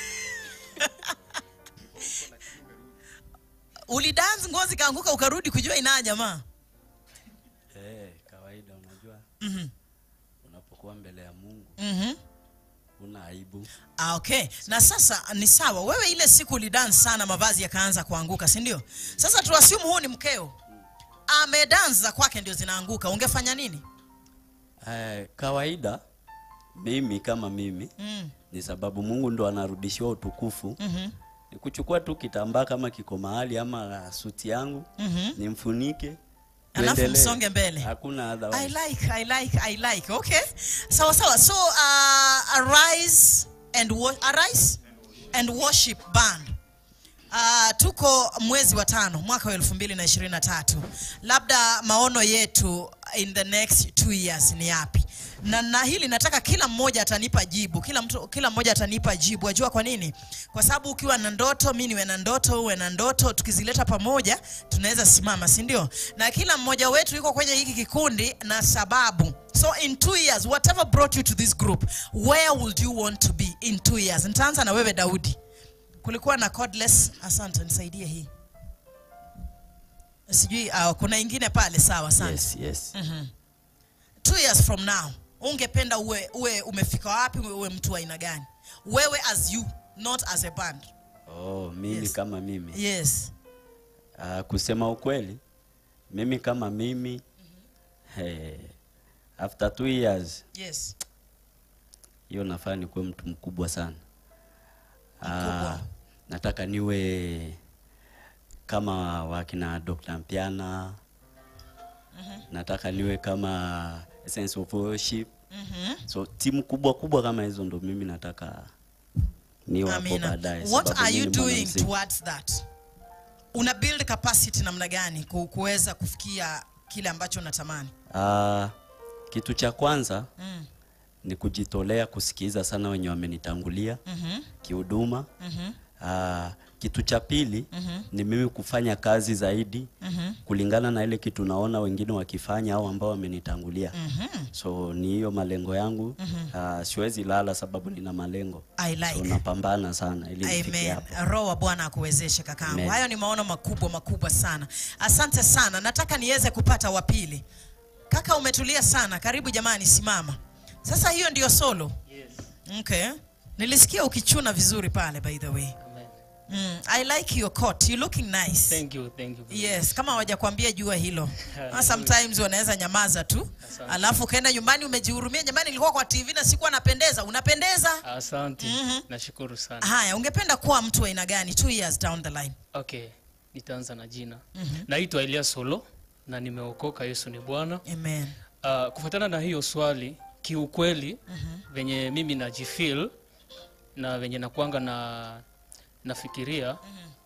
Ulidance ngozi kaanguka ukarudi kujua inaa jamaa. Eh, kawaida unajua Mhm. unapokuwa mbele ya Mungu Mhm. una aibu. Ah, okay. Na sasa ni sawa, wewe ile siku ulidance sana, mavazi yakaanza kuanguka, si ndio? Sasa tuassume huu ni mkeo, amedance za kwake ndio zinaanguka, ungefanya nini? Eh, kawaida mimi kama mimi Mm. ni sababu Mungu ndo anarudishiwa utukufu. Mhm. Ni kuchukua tu kitambaa kama kiko mahali ama suti yangu Mhm. nimfunike Alafu tuendelee. msonge mbele. Hakuna I otherwise. like, I like, I like. Okay. Sawa sawa. So uh, arise and wo- arise and worship band. Uh, tuko mwezi wa tano mwaka wa elfu mbili na ishirini na tatu labda maono yetu in the next two years ni yapi na, na hili nataka kila mmoja atanipa jibu kila mtu kila mmoja atanipa jibu ajua kwa nini kwa sababu ukiwa na ndoto mi niwe na ndoto uwe na ndoto tukizileta pamoja tunaweza simama si ndio na kila mmoja wetu yuko kwenye hiki kikundi na sababu so in two years whatever brought you to this group where would you want to be in two years nitaanza na wewe daudi kulikuwa na cordless asante nisaidie hii sijui uh, kuna ingine pale sawa asante Yes, yes. Mhm. two years from now ungependa uwe, uwe umefika wapi uwe, uwe mtu wa aina gani wewe as you not as a band Oh, mimi Yes. kama mimi. yes Uh, kusema ukweli mimi kama mimi hey, after two years yes hiyo nafaa nikuwe mtu mkubwa sana Mkubwa. Ah, nataka niwe kama wakina Dr. Mpiana nataka niwe kama sense of worship Mhm. so timu kubwa kubwa kama hizo ndo mimi nataka niwe hapo Amina. baadaye What sababu are mimi you ni doing mwanamuziki. towards that? Una build capacity namna gani ku- kuweza kufikia kile ambacho unatamani? Ah, kitu cha kwanza Mm. ni kujitolea kusikiza sana wenye wamenitangulia Mhm. kihuduma Mhm. Ah, kitu cha pili Mhm. ni mimi kufanya kazi zaidi Mhm. kulingana na ile kitu naona wengine wakifanya au ambao wamenitangulia Mhm. so ni hiyo malengo yangu Mhm. Ah, siwezi lala sababu nina malengo I so like. napambana sana ili nifike Amen. hapo Roho wa Bwana akuwezeshe kakangu. Amen. Hayo ni maono makubwa makubwa sana. Asante sana. Nataka niweze kupata wa pili. Kaka umetulia sana. Karibu jamani, simama. Sasa hiyo ndio solo. Yes. Okay. Nilisikia ukichuna vizuri pale by the way. Amen. Mm, I like your coat. You looking nice. Thank you, thank you. Yes, kama hawajakwambia jua hilo. Yeah, Ah, Sometimes wanaweza nyamaza tu. Asante. Alafu ukaenda nyumbani umejihurumia, jamani nilikuwa kwa TV na sikuwa napendeza. Unapendeza? Asante. Mhm. Nashukuru sana. Haya, ungependa kuwa mtu wa aina gani two years down the line? Okay, nitaanza na jina. Mhm. Naitwa Elia Solo na nimeokoka, Yesu ni Bwana. Amen. Uh, kufuatana na hiyo swali, kiukweli Mhm. venye mimi najifeel na venye nakwanga na nafikiria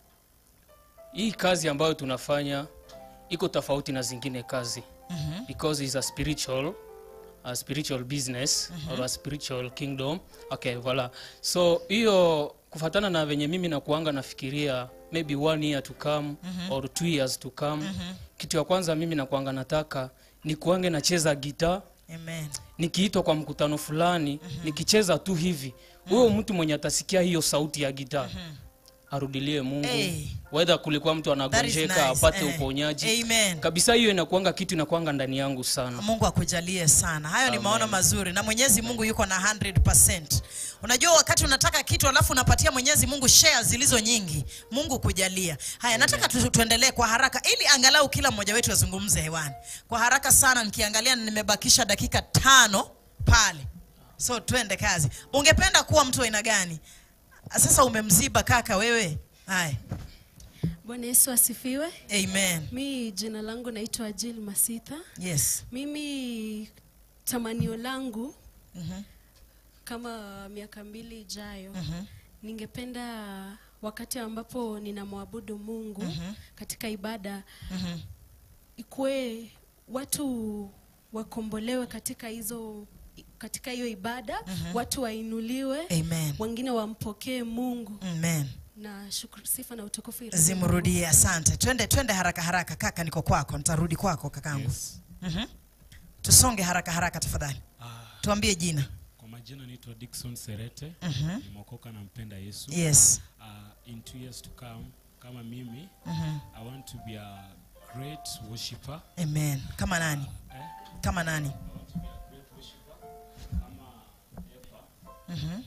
hii kazi ambayo tunafanya iko tofauti na zingine kazi Mhm. because it's a spiritual a spiritual business or a spiritual kingdom okay voila so hiyo kufatana na venye mimi nakuanga nafikiria maybe one year to come Mhm. or two years to come Mhm. kitu ya kwanza mimi nakuanga nataka ni kuange nacheza gitaa Amen. nikiitwa kwa mkutano fulani nikicheza tu hivi huyo mtu mwenye atasikia hiyo sauti ya gitaa arudilie mungu Hey. whether kulikuwa mtu anagonjeka nice. apate Eh. uponyaji Amen. kabisa hiyo inakuanga kitu inakuanga ndani yangu sana Mungu akujalie sana. Hayo ni Amen. maono mazuri na Mwenyezi Mungu yuko na 100%. Unajua wakati unataka kitu alafu unapatia Mwenyezi Mungu shares zilizo nyingi, Mungu kujalia. Haya, nataka tu, tuendelee kwa haraka ili angalau kila mmoja wetu azungumze hewani. Kwa haraka sana nikiangalia nimebakisha dakika tano pale. So twende kazi. Ungependa kuwa mtu wa aina gani? Sasa umemziba kaka wewe. Haya. Bwana Yesu asifiwe. Amen. Mi jina langu naitwa Jill Masitha. Yes. Mimi tamanio langu Mhm. kama miaka mbili ijayo Mhm. ningependa wakati ambapo ninamwabudu Mungu Mhm. katika ibada Mhm. ikuwe watu wakombolewe katika hizo katika hiyo ibada Mhm. watu wainuliwe Amen. wengine wampokee Mungu Amen. na shukuru sifa na utukufu irudie zimrudie asante twende twende haraka haraka kaka niko kwako nitarudi kwako kakangu Yes. Mhm. tusonge haraka haraka tafadhali tuambie jina Kwa majina naitwa Dickson Serete. Mhm. Nimeokoka na mpenda Yesu. Yes. Uh, in two years to come kama mimi Mhm. I want to be a great worshipper. amen kama nani Eh? kama nani I want to be a great worshipper. Kama Epa. Mhm.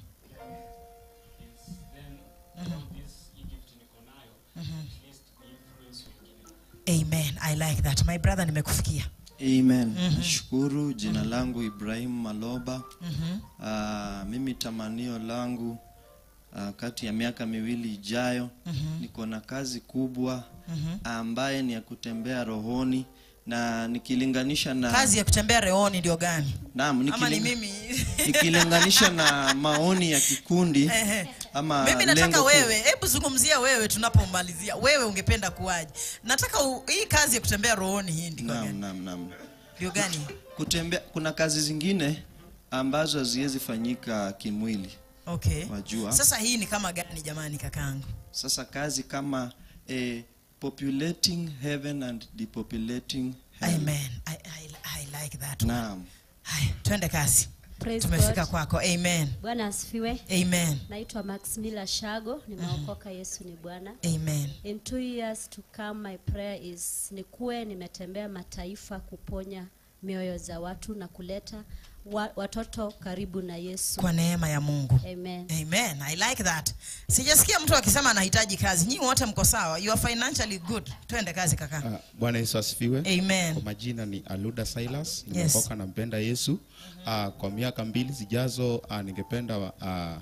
Yes. Then Mhm. all this Egypt niko nayo, Mhm. at least influence wengine. amen i like that my brother nimekufikia Amen. Mhm. Nashukuru. Jina langu Ibrahim Maloba. Mhm. Ah, mimi tamanio langu ah, kati ya miaka miwili ijayo Mhm. niko na kazi kubwa Mhm. ambaye ni ya kutembea rohoni na nikilinganisha na kazi ya kutembea reoni ndio gani Naam, ama ni nikiling- mimi nikilinganisha na maoni ya kikundi Ehe. ama mimi nataka lengo kuu. wewe hebu zungumzia wewe tunapomalizia wewe ungependa kuwaje nataka u, hii kazi ya kutembea rohoni hii ndio Naam, gani naam, naam. ndio gani Kutembea, kuna kazi zingine ambazo haziwezi fanyika kimwili. okay Wajua. sasa hii ni kama gani jamani kakangu Sasa kazi kama eh, populating heaven and depopulating hell. amen I, I, I like that one. Naam. haya twende kazi Praise tumefika God. kwako amen Bwana asifiwe. Amen. Naitwa Maximila Shago, nimeokoka Yesu ni Bwana. Amen. In two years to come my prayer is nikuwe nimetembea mataifa kuponya mioyo za watu na kuleta wa, watoto karibu na Yesu. kwa neema ya mungu Amen. amen i like that sijasikia mtu akisema anahitaji kazi nyinyi wote mko sawa you are financially good twende kazi kaka Ah, Bwana Yesu asifiwe. Amen. Kwa majina ni Aluda Silas, Yes. nimeokoka nampenda Yesu. Ah, kwa miaka mbili zijazo ah, ningependa ah,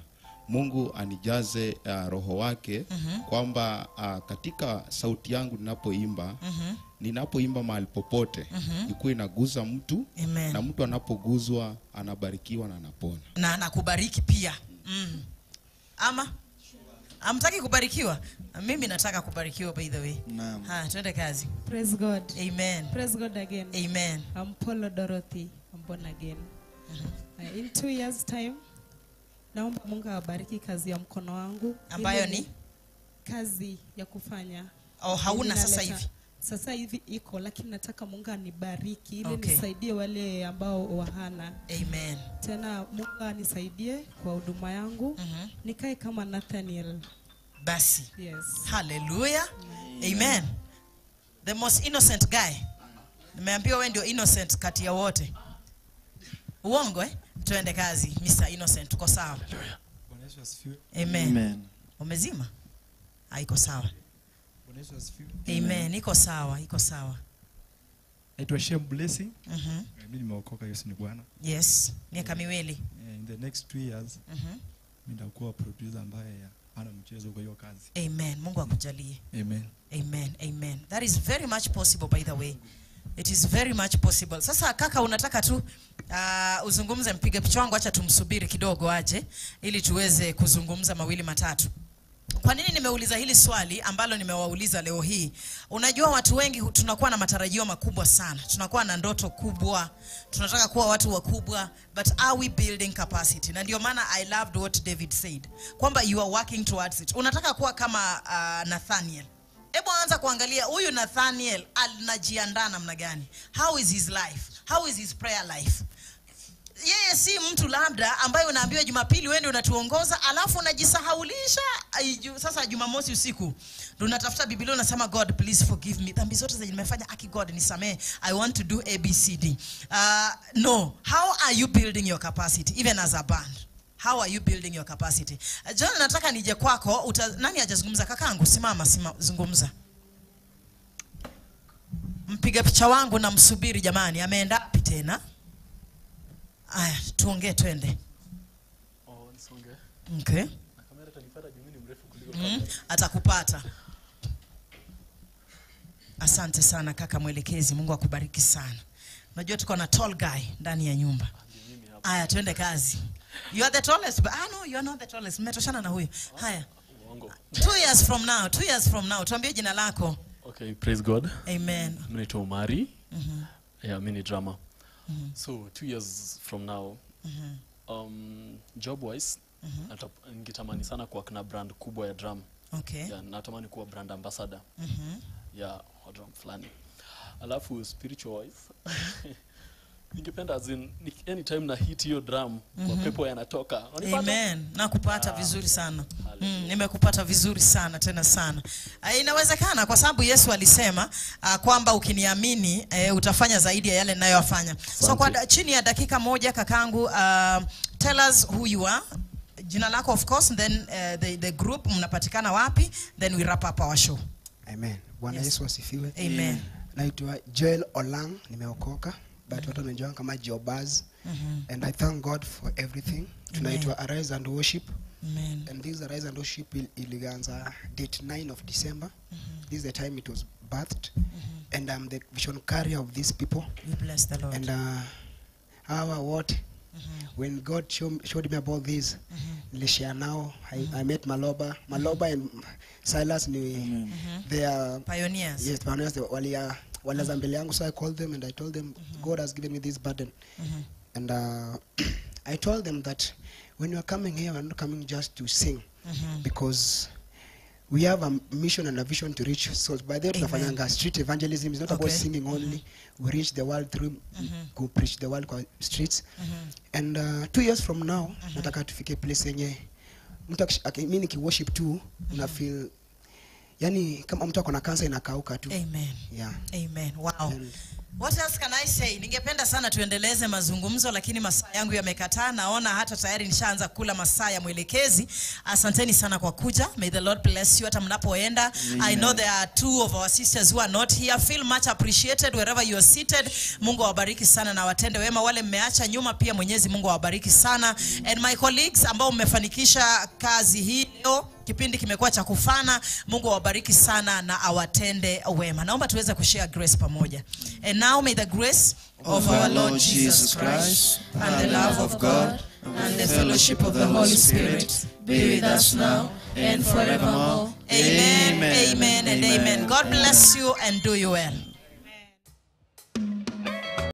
Mungu anijaze uh, roho wake Mhm. kwamba uh, katika sauti yangu ninapoimba Mhm. ninapoimba mahali popote Mhm. ikuwa inaguza mtu Amen. na mtu anapoguzwa anabarikiwa na anapona. na nakubariki pia mm. ama amtaki kubarikiwa mimi nataka kubarikiwa by the way Naam. ha twende kazi Praise God. Amen. Praise God again. Amen. I'm Paulo Dorothy. I'm born again. Uh, in two years time, naomba Mungu awabariki kazi ya mkono wangu. Ambayo Ili ni? kazi ya kufanya. Oh, hauna Ili sasa naleta- hivi? Sasa hivi iko lakini nataka Mungu anibariki ili Okay. nisaidie wale ambao wahana. Amen. Tena Mungu anisaidie kwa huduma yangu. Nikae kama Nathaniel. basi Yes. haleluya amen the most innocent guy nimeambiwa we ndio innocent kati ya wote uongo eh? tuende kazi mr innocent tuko sawa Bwana Yesu asifiwe. amen, Amen. umezima haiko sawa Bwana Yesu asifiwe. amen iko sawa iko sawa Naitwa Shem Blessing. Mhm. Eh, Mimi nimeokoka Yesu ni Bwana. yes miaka miwili Eh, In the next two years Mhm. mimi nitakuwa producer ambaye ana mchezo kwa hiyo kazi. amen mungu akujalie Amen. amen amen that is very much possible by the way it is very much possible sasa kaka unataka tu uh, uzungumze mpiga picha wangu acha tumsubiri kidogo aje ili tuweze kuzungumza mawili matatu kwa nini nimeuliza hili swali ambalo nimewauliza leo hii unajua watu wengi hu- tunakuwa na matarajio makubwa sana tunakuwa na ndoto kubwa tunataka kuwa watu wakubwa but are we building capacity na ndio maana i loved what david said kwamba you are working towards it unataka kuwa kama uh, nathaniel hebu anza kuangalia huyu nathaniel anajiandaa namna gani how is his life how is his prayer life yeye si mtu labda ambaye unaambiwa jumapili wende unatuongoza alafu unajisahaulisha Aiju- sasa jumamosi usiku ndo unatafuta biblia unasema god please forgive me dhambi zote zenye nimefanya aki god nisamee i want to do abcd uh, no how are you building your capacity even as a band how are you building your capacity uh, john nataka nije kwako uta, nani hajazungumza kakangu simama sima, zungumza mpiga picha wangu namsubiri jamani ameenda wapi tena aya tuongee twende Oh, nisonge. okay. Na kamera itanipata juu mimi ni mrefu kuliko mm, kamera. atakupata asante sana kaka mwelekezi mungu akubariki sana unajua tuko na tall guy ndani ya nyumba aya twende kazi you are the tallest but, ah, no, you are not the tallest mmetoshana na huyu haya Uongo. two years from now two years from now tuambie jina lako Okay, praise God. Amen. Mimi naitwa Omari. Mhm. Yeah, mimi ni drama. Mhm. So, two years from now, Mhm. um, job wise, Mhm. nata- ningetamani sana kuwa na brand kubwa ya drum. Okay. Yeah, natamani kuwa brand ambassador. Mhm. ya wa drum fulani. Alafu spiritual wise, ningependa as in ni- anytime na hit hiyo drum Mhm. mapepo yanatoka. Wanipata? Amen. Nakupata Ah, vizuri sana. Mm, nimekupata vizuri sana tena sana. Uh, inawezekana kwa sababu Yesu alisema uh, kwamba ukiniamini uh, utafanya zaidi ya yale ninayoyafanya. So kwa da, chini ya dakika moja kakangu uh, tell us who you are. Jina lako of course then uh, the, the group mnapatikana wapi then we wrap up our show. Amen. Bwana Yes. Yesu asifiwe. Amen. Naitwa Joel Olang, nimeokoka but watu wanajua kama Jobaz. Mhm. And I thank God for everything. Tunaitwa Arise and Worship. Amen. And this Arise and Worship il- ilianza date 9 of December. This is the time it was birthed. And I'm the vision carrier of these people. We bless the Lord. And uh, hawa wote when God show, showed me about this nilishare now I, I met Maloba Maloba and Silas ni they are Pioneers. yes pioneers they walia walianza mbele yangu so I called them and I told them God has given me this burden Mhm. and uh, I told them that when you are coming here we're not coming just to sing Mhm. because we have a mission and a vision to reach souls by the way Amen. tunafanyanga street evangelism is not about Okay. singing only we reach the world through go preach the world kwa streets and uh, two years from now nataka tufike place yenye mtu akish- aki- mi nikiworship tu una feel yani kama mtu ako na kansa inakauka tu Amen. yeah. Amen. Wow. What else can I say? Ningependa sana tuendeleze mazungumzo lakini masaa yangu yamekataa. Naona hata tayari nishaanza kula masaa ya mwelekezi. Asanteni sana kwa kuja. May the Lord bless you hata mnapoenda. I know there are two of our sisters who are not here. Feel much appreciated wherever you are seated. Mungu awabariki sana na watende wema. Wale mmeacha nyuma pia Mwenyezi Mungu awabariki sana. And my colleagues ambao mmefanikisha kazi hii leo kipindi kimekuwa cha kufana mungu awabariki sana na awatende wema naomba tuweze kushare grace pamoja and now may the grace of our lord jesus christ and the love of god and the fellowship of the holy spirit be with us now and forevermore amen amen and amen god bless you and do you well